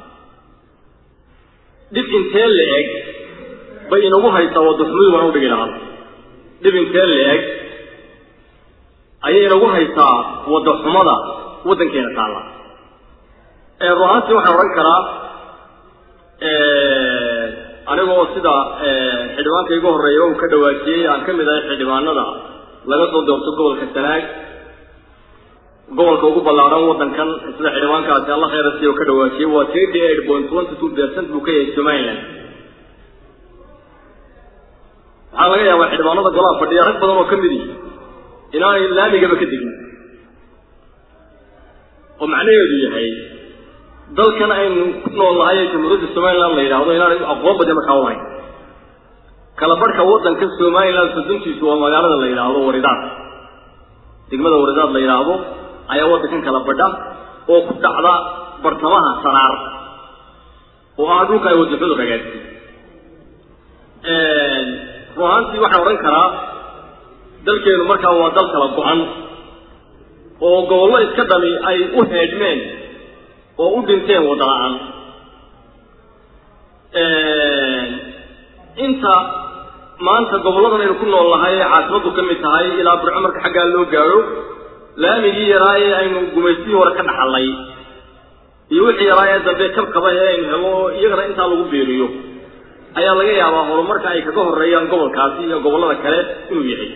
dhib intee la eg bay inagu haysaa waddaxumadu baan udhigi lahaa dhib intee la eg ayay inagu haysaa waddaxumada waddankeena taalla run ahaantii waxaan odhan karaa anigoo sida xildhibaanka iga horreeya uu ka dhawaajiyey aan ka mid ahay xildhibaanada laga soo doorto gobolka sanaag gobolka ugu ballaaran waddankan sida xildhibaankaasi alla khayra siiyo ka dhawaajiyey waa thirty eight point twenty two percent buu ka yahay somaliland waxaa laga yaabaa xildhibaanada golaha fadhiya rag badan oo ka mid yihi inaanay laamigaba ka degin oo macnaheedu yahay dalkan aynu ku nool nahay ee jamhuuriyadda somaliland la yidhaahdo inaanay aqoon badan markaa ulahayn kala barhka waddanka somaliland sodontiisu waa magaalada la yidhaahdo waridaad degmada waridaad la yidhaahdo ayaa waddankan kala badha oo ku dhacda bartamaha sanaar oo ah dhulka ay waddaxudu ragaadsi run ahaantii waxaan odhan karaa dalkeenu markaa waa dal kala go-an oo gobollo iska dhami ay u heedhmeen oo u dhinteen wadda la-aan inta maanta gobolladan aynu ku nool nahay ee caasimadu ka mid tahay ilaa burco marka xaggaa loo gaadho laamigii yaraa ee aynu gumaystii hore ka dhaxalnay iyo wixii yaraa ee dambe kabkaba ee aynu helo iyagana intaa lagu beeriyo ayaa laga yaabaa horumarka ay kaga horeeyaan gobolkaasi iyo gobollada kale inuu yahay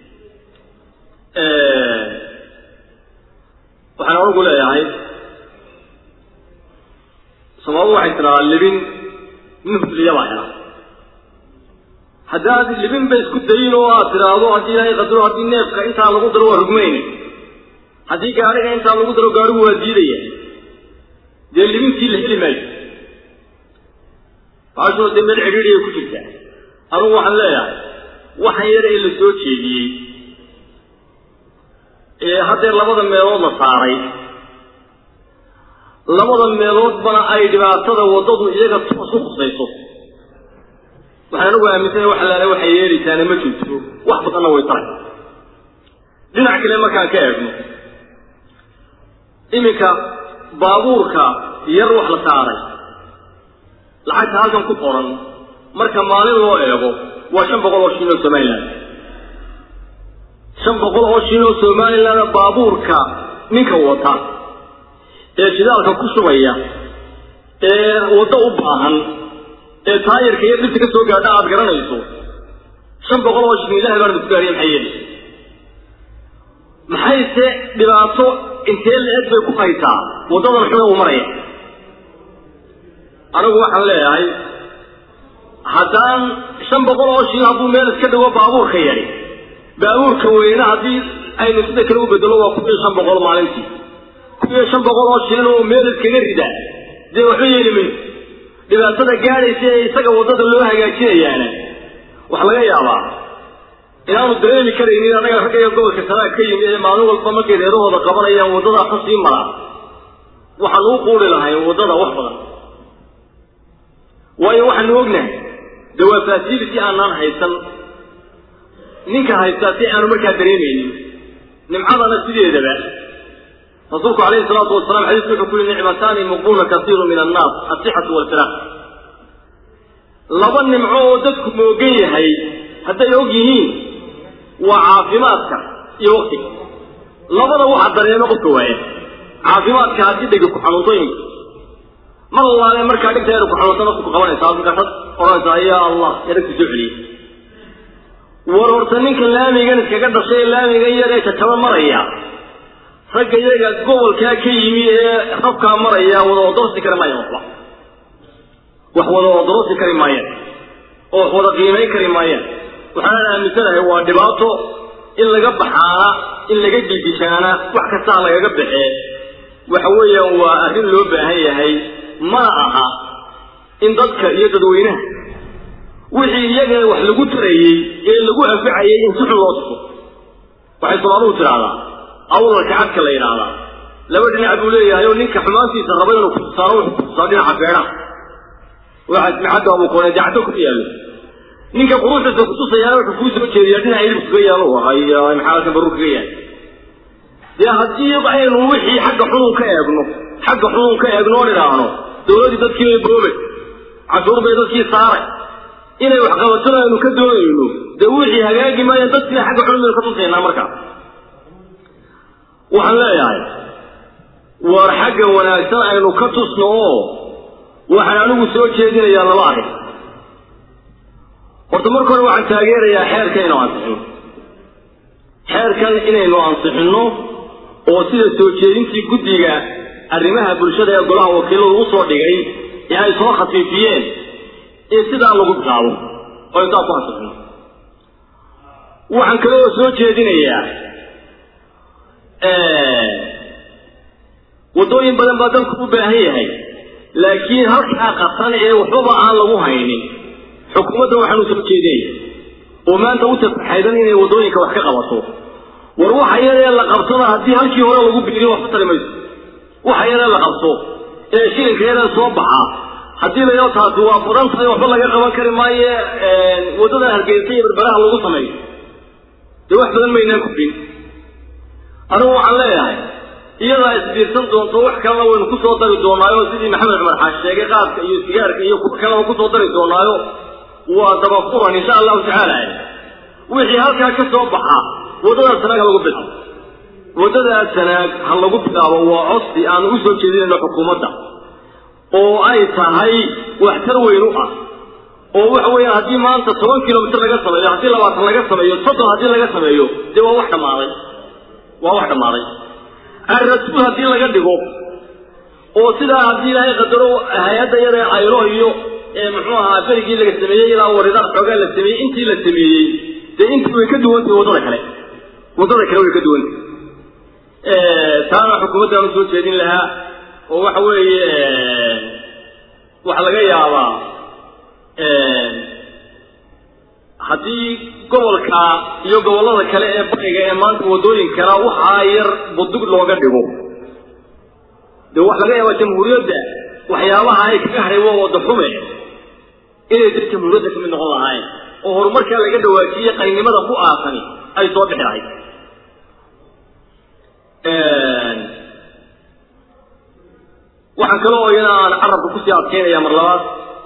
waxaan anigu leeyahay soomaalidu waxay tidhahaa libin nuhliya baa hela haddaad libin ba isku dayin oo aad tidhaahdo haddii ilaahay qadaro haddii neefka intaa lagu daro waa rugmayne haddii gaadhiga intaa lagu daro gaadhigu waa diidaya dee libintii la heli maayo baashoo dee meel cidhiidhiya ku jirta anugu waxaan leeyahay waxan yar ee la soo jeediyey ee haddee labada meelood la saaray labada meeloodbana ay dhibaatada waddadu iyaga toos u khusayso waxaan anigu aaminsana wax allaale waxay yeelaysaana ma jirto wax badanna way taray dhinac kale markaan ka eegno iminka baabuurka yar wax la saaray lacagta halkan ku qoran marka maalin loo eego waa shan boqol oo shilin oo somaliland shan boqol oo shilin oo somaliland baabuurka ninka wata ee shidaalka ku shubaya ee waddo u baahan ee taayirka iyo dhibta ka soo gaadha aada garanayso shan boqol oo shilin ilahay baan isku gaariya maxay yeeli maxayse dhibaato intee la-eg bay ku haysaa waddadan xuna uu maraya anigu waxaan leeyahay haddaan shan boqol oo shilin hadduu meel iska dhigo baabuurka yari baabuurka weyne haddii aynu sida kale u bedelo waa kun iyo shan boqol maalintii kun iyo shan boqol oo shilin oo meel iskaga rida dee waxba yeeli mayso dhibaatada gaadhaysa ee isaga waddada loo hagaajinayaana waxaa laga yaabaa inaanu dareemi karaynin annaga ragga iyo gobolka sanaag ka yimi ee maalin walba markay reerahooda qabanayaan waddadaa ka sii maraa waxaan uu quuri lahayn waddada wax badan waayo waxaanu ognahay dee waa fasility aanaan haysan ninka haystaa si aanu markaa dareemaynin nimcadana sideedaba rasuulku calayhi salaatu wasalaam xadiisku wuxuu ku yihi nicmataani muqbuuna kasiiru min annaas asixatu walfiraaq laba nimco oo dadku moogan yahay hadday og yihiin waa caafimaadka iyo waktiga labada waxa dareemo qofka waaya caafimaadka haddii dhega ku xanuuntooyinka mar allaale markaa dhigteeda ku xanuunta naftu ku qabanaysaa markaasad odhanaysaa ya allah yaragti soo celiyey war horta ninka laamigan iskaga dhashay ee laamigan yar ee jajaba maraya ragga iyaga gobolkaa ka yimi ee rabkaa maraya wada odorosi kari maayaan waxba wax wada odorosi kari maayaan oo wax wada qiimayn kari maayaan waxaan aaminsanahay waa dhibaato in laga baxaana in laga gilgishaana wax kastaa lagaga baxee waxa weeyaan waa arrin loo baahan yahay mana aha in dadka iyo dadweynaha wixii iyaga wax lagu tarayey ee lagu anficayay in si xun loo tuso waxay soomaalidu tidhaahdaa awlalka cadka la yidhaahdaa laba dhinac buu leeyahay oo ninka xumaantiisa raba inuu kutusaano wuxuu kutusaa dhinaca beedhaha waxaas micadda abukoonee dacdo ku yaallo ninka quruxdiisa kutusayaana wuxuu kuu soo jeediyaa dhinaca hilib kaga yaalo haya maxaa halkan baruu kaga yahay dee haddii aynu wixii xagga xunun ka eegno xagga xunun ka eegno oo idhaahno dawladdii dadkii bay boobe cashuur bay dadkii saaray inay wax qabatona aynu ka doonayno dee wixii hagaagi maayaan dadkiina xagga xunun baynu ka tusaynaa markaa waxaan leeyahay war xagga wanaagsan aynu ka tusno oo waxaan anigu soo jeedinayaa laba arrin horta marka hore waxaan taageerayaa xeerka inuu ansixino xeerkan inaynu ansixinno oo sida soo jeedintii guddiga arrimaha bulshada ee golaha wakiiladu u soo dhigay ee ay soo khafiifiyeen in sidaa lagu bilaabo oo intaa ku ansixino waxaan kale oo soo jeedinayaa waddooyin badan baa dalku u baahan yahay laakiin halkaa qasan ee waxbaba aan lagu haynin xukuumadda waxaanu soo jeedinaya oo maanta u tafaxaydan inay waddooyinka wax ka qabato war waxa yaree la qabtada haddii halkii hore lagu biiriyo waxba tari mayso waxa yaree la qabto ee shilinka yaree soo baxa haddii layo taasi waa badan tahay waxba laga qaban kari maaye waddadan hargeysa iyo berberaha lagu sameeyo dee wax badan maynaan kufin anigu waxaan leeyahay iyadaa isbiirsan doonto wax kalena waynu kusoo dari doonaayo sidii maxamed cumar xaash sheegay qaadka iyo sigaarka iyo kuwa kalena kusoo dari doonaayo waa dabafuran insha allahu tacaala wixii halkaa ka soo baxa waddadaas sanaag ha lagu bilaabo waddadaas sanaag ha lagu bilaabo waa codsi aanu usoo jeedinayno xukuumadda oo ay tahay waxtar weyn u ah oo waxa weeyaan haddii maanta toban kilomitr laga sameeyo haddii labaatan laga sameeyo soddon haddii laga sameeyo dee waa wax dhammaaday waa wax dhammaaday arrasuul haddii laga dhigo oo sidaa haddii ilaahay qadaro hay-adda yada aylo iyo muxuu ahaa berigii laga sameeyey ilaa waridaan xoogaa la sameeyey intii la sameeyey dee intii way ka duwantahay waddada kale waddada kale way ka duwantahay taana xukuumaddaan usoo jeedin lahaa oo waxa weeye waxaa laga yaabaa haddii gobolka iyo gobollada kale ee bariga ee maanta waddooyinkana waxaa yar budug looga dhigo dee waxa laga yaabaa jamhuuriyadda waxyaabaha ay kaga hadhay waa wadda xume inay dad jamhuuriyadda kamid noqon lahayn oo horumarkaa laga dhawaajiye qaynimada ku aasani ay soo bixi lahayd waxaan kale oo iyana aan carabka kusii adkeynaya mar labaad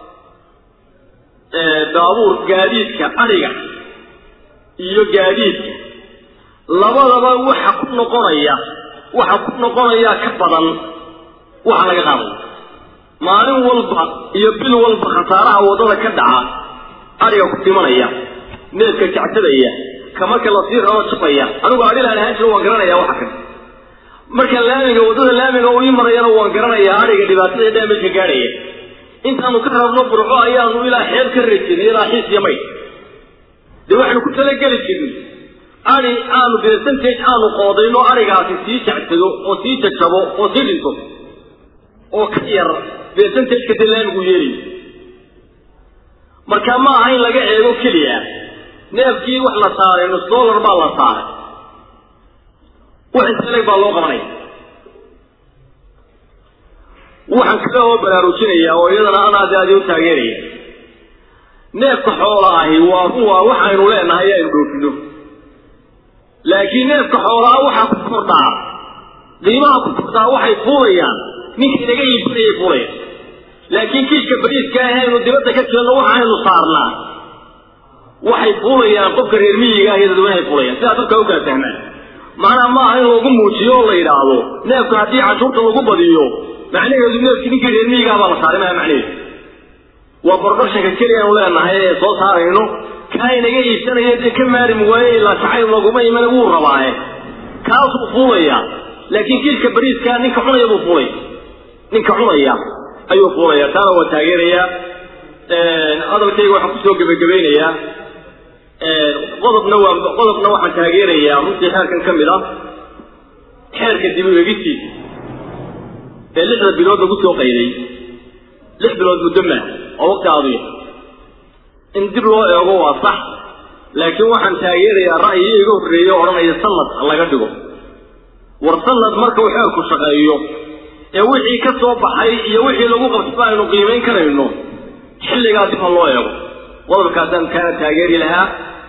baabuur gaadiidka adhiga iyo gaadiidka labadaba waxa ku noqonaya waxa ku noqonaya ka badan waxa laga qaadaya maalin walba iyo bil walba khasaaraha waddada ka dhaca adhiga ku timanaya neefka jacsadaya ka marka lasii rabo jabaya anigu adhilaan ahaan jiro waan garanaya waxa kan marka laamiga waddada laamiga uu ii marayana waan garanayaa adhiga dhibaatada ee damajka gaadhaya intaanu ka rabno burco ayaanu ilaa xeeb ka rejinay ilaa xiis iyo mayd dee waxaynu ku talageli jirnay adhi aanu percentage aanu qoodayno adhigaasi sii jacsado oo sii jajabo oo sii dhinto oo ka yar percentageka dee laamigu yeelayo marka ma aha in laga eego keliya neefkii wax la saaray nus dollar baa la saaray wax intaleg baa loo qabanaya waxaan kale oo baraarujinaya oo iyadana anaadi aadi u taageeraya neefka xoola ahi waa ruwa waxaynu leenahay aynu dhoofino laakiin neefka xoolaa waxaa ku kordhaa qiimaha ku kordhaa waxay fuulayaan ninka inaga iibsanayay fuulayaan laakiin kiishka bariiska ah aynu dibadda ka jirno waxaynu saarnaa waxay fuulayaan qofka reer miyiga ah iyo dadweynahay fuulayaan sidaa dadka u kala fahmaan macnaha ma aha in lagu muujiyo oo la yidhaahdo neefka haddii cashuurta lagu badiyo macnaheedu neefkii ninkii reer miyigaa baa la saaray maa macnaheedu waa bordharshanka keliya aanu leenahay ee soo saarayno kaa inaga iibsanaya dee ka maarim waaye ilaa jacayl laguma imana wuu rabaaye kaasuu fuulaya laakiin kiilka bariiskaa ninka cunaya buu fuulaya ninka cunaya ayuu fuulaya taana waa taageerayaa hadalkayga waxaan kusoo gebagabaynayaa qodobna waa qodobna waxaan taageerayaa runtii xeerkan ka mid ah xeerka dib u eegisiisa ee lixda bilood lagu soo qayday lix bilood muddo maa oo waqti aduya in dib loo eego waa sax laakiin waxaan taageerayaa ra'yi iga horreeya o odhanaya sanad laga dhigo war sanad marka uu xeerku shaqeeyo ee wixii ka soo baxay iyo wixii lagu qabsaba aynu qiimayn karayno xilligaa dib ha loo eego qodobkaasaan kaana taageeri lahaa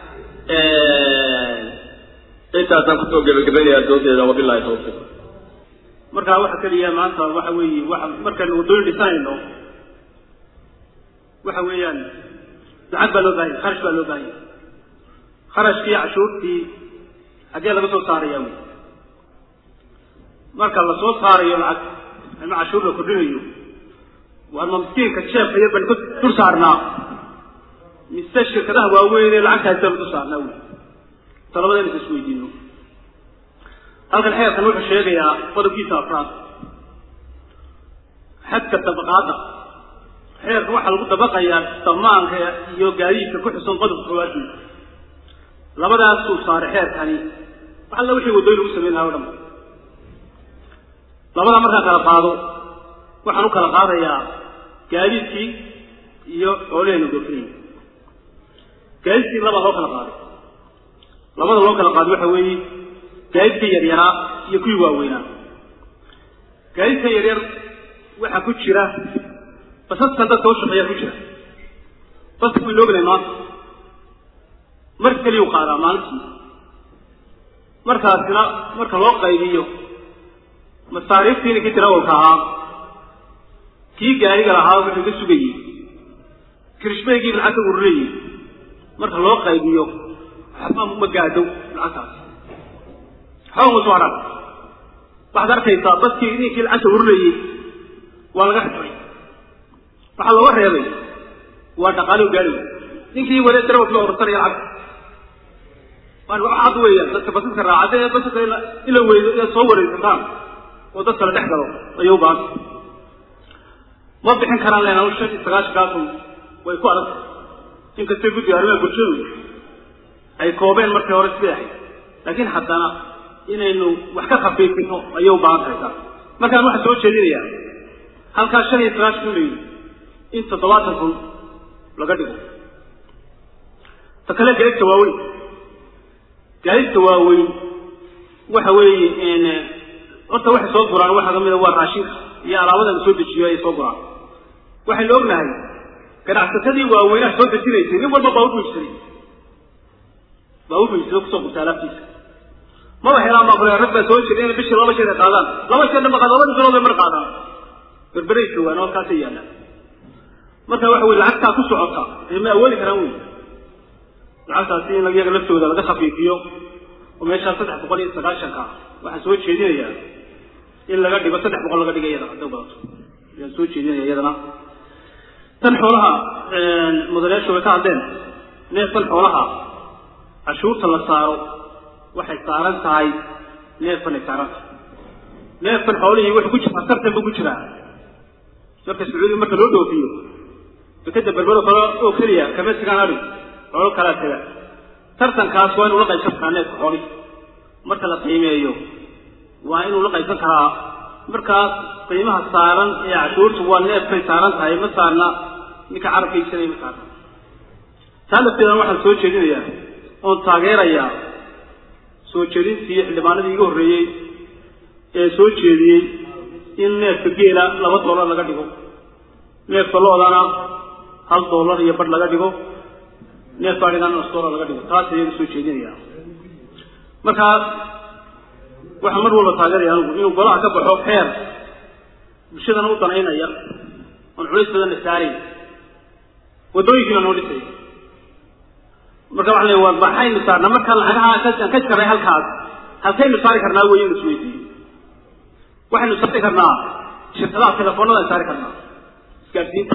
intaasaan kusoo gebagabaynayaa doodeeda wabilahi tawfiiq markaa waxa keliya maanta waxa weeye waxa markaynu waddooyin dhisanayno waxa weeyaan lacag baa loo baahanya kharash baa loo baahanya kharashkii cashuurtii xaggee laga soo saaraya wy marka lasoo saarayo lacag ama cashuur la kordhinayo waa ma miskiinka jeefka iyo ban dul saarnaa mise shirkadaha waaweyn ee lacagta haysta dul saarnaa wy talabada inaysa isweydiino halkan xeerkan wuxuu sheegayaa qodobkiisa afraad xadka dabaqaadda xeerka waxaa lagu dabaqayaa damaanka iyo gaadiidka ku xusan qodobka koowaadii labadaasuu saaray xeerkani wax alla wixii waddooyin lagu samayn lahaa o dhan labadaa markaan kala qaado waxaan u kala qaadayaa gaadiidkii iyo xoolahaynu doofinayna gaadiidkii laba loo kala qaaday labada loo kala qaaday waxa weeye gaadiidka yaryaraa iyo kuwii waaweynaa gaadiidka yaryar waxaa ku jira basaskan dadka u shaqeeya ku jira baska way loognay maanta mar keliyu qaadaa maalintii markaasina marka loo qaybiyo masaariiftii ninkii tirawalka ahaa kii gaariga lahaa wuxuu ka sugayey kirishbaygii lacagta ururayey marka loo qaybiyo waxba ma gaadho lacagtaas waxba uma soo hadhaan waxaad arkaysaa dadkii ninkii lacagta ururayey waa laga xidhay waxaa looga reebay waa dhaqaalo gaari ninkii wale tirawalka la urursanaya lacagta cad weeyaan dadka basaska raacade ee basaska in la weydo inaad soo wareegsataan oo dadka la dhex galo ayay u baahanta ma bixin karaan leenaal shan iyo sagaashankaasun way ku adag inkastay guddiga arrimaha bulshadu ay koobeen markii hore sidii ahayd laakiin haddana inaynu wax ka khafiifino ayay u baahan tahay taas markaan waxaa soo jeedinayaa halkaa shan iyo sagaashan kun la yidhi in toddobaatan kun laga dhigo ta kale gaegta waaweyn gaadiidka waaweyn waxa weeye horta waxay soo guraan waxaa kamid a waa raashinka iyo alaabada la soo dejiyo ayay soo guraan waxaynu ognahay ganacsatadii waaweynaha soo dejinaysay nin walba baa ubuijsaday baa ubuijsada kusoo gurta alaabtiisa maba helaan baa kule rag baa soo jira inay bishii laba jeer ay qaadaan laba jeer dhan ba qaad laba bilood bay mar qaadaan berberay joogaan oo halkaasay yaallaan marka waxa weye lacagtaa ku socota ee ma awoodi karaan wey lacagtaasi in iyaga laftooda laga khafiifiyo oo meeshaa saddex boqol iyo sagaashanka waxaan soo jeedinayaa in laga dhigo saddex boqol laga dhiga iyada hadday badato ayaan soo jeedinaya iyadana tan xoolaha mudanayaashu way ka hadleen neefkan xoolaha cashuurta la saaro waxay saaran tahay neefkan ay saaran tahay neefkan xoolihii wuxuu ku jiraa tartan buu ku jiraa marka sacuudiga marka loo dhoofiyo dekada berbero kale oo keliya kama sigaan adhig xoolo kalaa taga tartankaas waa inuu la qaybsan karaa neefka xoolihi marka la qiimeeyo waa inuu la qaybsan karaa markaas qiimaha saaran ee cashuurtu waa neefkay saaran tahay ma saarna ninka carabka iibsanaya ma saarna taa lafteedan waxaan soo jeedinayaa oon taageerayaa soo jeedintii xildhibaanadii iga horreeyey ee soo jeediyey in neefka geela laba dollar laga dhigo neefka loodana hal dollar iyo badh laga dhigo neefka adhigan nus dollar laga dhigo taas ayaga soo jeedinaya markaas waxaa mar walba taageeraya anigu inuu golaha ka baxo xeer bulshadana u danaynaya oon culays badanna saarayn waddooyinkiina noo dhisay marka waxaan leeya waa maxaynu saarnaa marka lacagaha aan ka jaray halkaas halkaynu saari karnaa wey in isweydiiyo waxaynu saari karnaa shirkadaha telefoonada saari karnaa isgaadhsiinta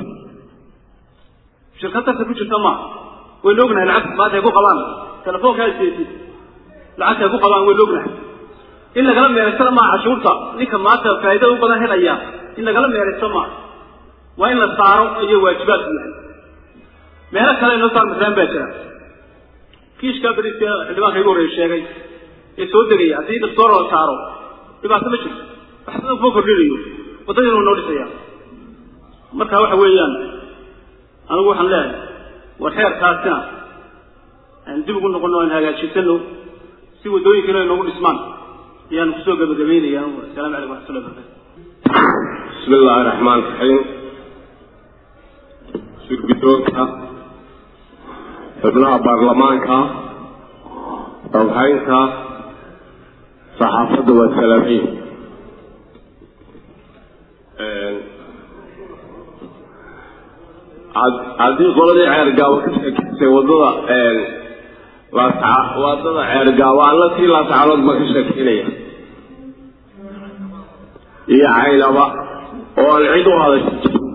shirkad tarta ku jirta ma waynu ognahay lacagta maanta ay ku qabaan telefoonkaa isdeesid lacagta ay ku qabaan waynu ognahay in lagala meeraysana maa cashuurta ninka maanta faa'iida u badan helaya in lagala meeraysto maa waa in la saaro iyo waajibaadku yahay meelo kale inoo saar maslaan baa jira kiishkaa beriska xildhibaanka igu horreeya sheegay ee soo degaya haddii dastoor la saaro dhibaato ma jirto waxba kuma kordhinayo waddadiina waa noo dhisaya marka waxa weeyaan anigu waxaan leeyahay war xeerkaasina aan dib ugu noqono aan hagaajisano si waddooyinkiina ay noogu dhismaan ayaan kusoo gabagabaynaya asalaamu calaykum waxatullah barakatu bismi illaahi raxmaan raxiim shirbidoonka xubnaha baarlamaanka rabhaynta saxaafadda waa salaamiin haddii qoladii ceergaabo ka sheekeysay waddada laasca waddada ceergaabo alla tii laascaanood ma ka sheekeynaya iyo caynaba oo aan cid u hadasha jirin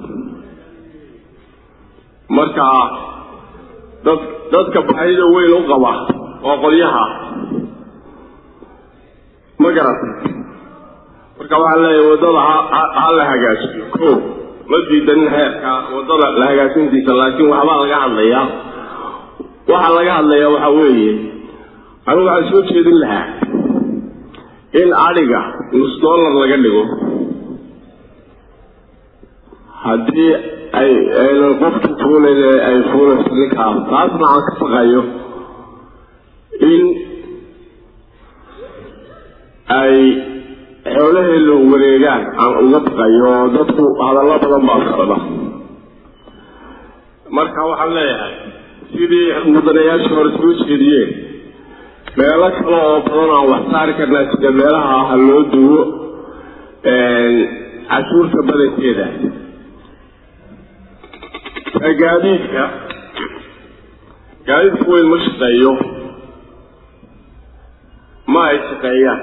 marka dad dadka baahida weyn u qaba oo qolyaha ma garat marka waxaan leeyahay waddada ha ha la hagaajiyo ko ma diidanin heerka waddada la hagaajintiisa laakiin waxbaa laga hadlayaa waxaa laga hadlayaa waxaa weeye anigu waxaan soo jeedin lahaa in adhiga nus dollar laga dhigo haddii ay aynan qofki fuulayn ee ay fuulayso ninkaa taasna aan ka baqayo in ay xoolaheeda wareegaan aan uga baqayo oo dadku hadallo badan baa socda marka waxaan leeyahay sidii mudanayaashii hore soo jeediyeen meelo kale oo badan aan wax saari karnaa sida meelaha ha loo duwo cashuurta badankeeda gaadiidka gaadiidka weyn ma shaqeeyo ma ay shaqeeyaan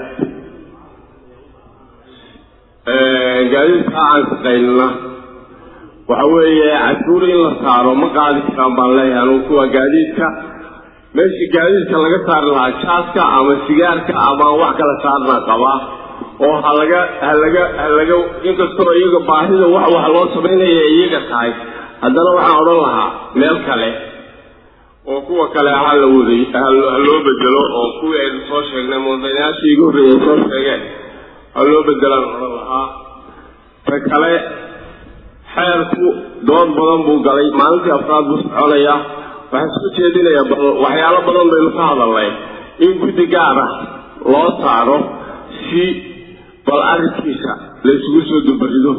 gaadiidka aan shaqaynana waxa weeye cashuur in la saaro ma qaadi karaan baan leeyahay anugu kuwa gaadiidka meeshii gaadiidka laga saari lahaa jaaska ama sigaarka ama wax kala saarnaa qabaa oo halaga halaga halaga inkastoo iyaga baahida wax wax loo samaynaya iyaga tahay haddana waxaan odhan lahaa meel kale oo kuwa kale ha la waday ha loo bedelo oo kuwii aynu soo sheegnay mudanayaashii igu horreeyay soo sheegeen ha loo bedelaan odhan lahaa ta kale xeerku dood badan buu galay maalintii afraad buu soconayaa waxaan soo jeedinayaa bal waxyaalo badan baynu ka hadalnay in guddi gaar ah loo saaro si bal arrinkiisa la isugu soo dubarido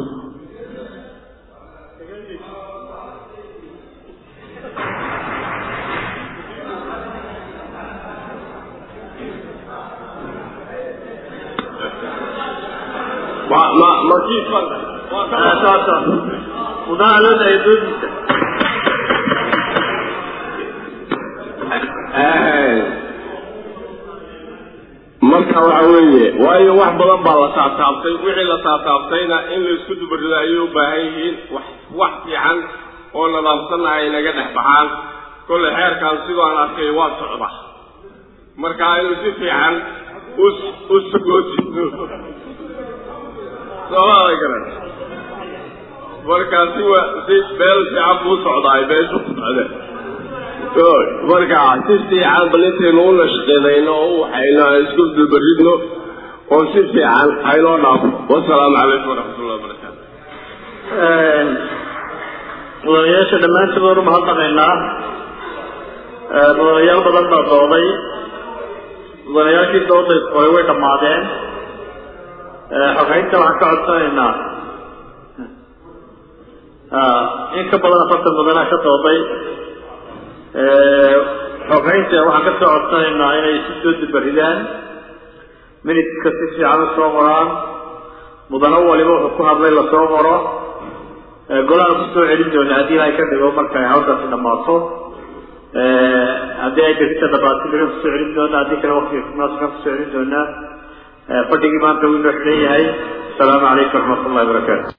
ma ma ma kii saasa mudahaalada ay doodiisa marka waxa weeye waayo wax badan baa la taataabtay wixii la taataabtayna in la isku dubarido ayay u baahan yihiin wax wax fiican oo nadaamsanna ay naga dhex baxaan kollay xeerkan sidoo aan arkay waa socda marka aynu si fiican u u sagootino soomaaday garan marka si wa si meel fiican buu socdaay meeshu ku socde marka si fiican bal intaynu u nashqinayno oo u waxayno aan isku dubaridno oo si fiican haynoo dhaafo wasalaamu calaykum waraxmatullahi wabarakaatu mudanayaasha dhammaantood waanu mahadnaqaynaa mudanayaal badan baa dooday mudanayaashii dooday hore way dhammaadeen xogeynta waxaan ka codsanaynaa in ka badan afartan mudanaa ka dooday xogeynta waxaan ka soo codsanaynaa inay si soo dubaridaan minidka si fiican u soo qoraan mudano waliba wuxuu ku hadlay lasoo qoro golaha kusoo celin doona haddii ilahay ka dhigo markay hawshaasi dhammaato haddii ay berita dhammaato berian kusoo celin doona haddii kale waktiga munaasibkan kusoo celin doonaa fadhigii maanta wuu inoo xidhan yahay asalaamu calaykum waraxmat ullahi wabarakaatu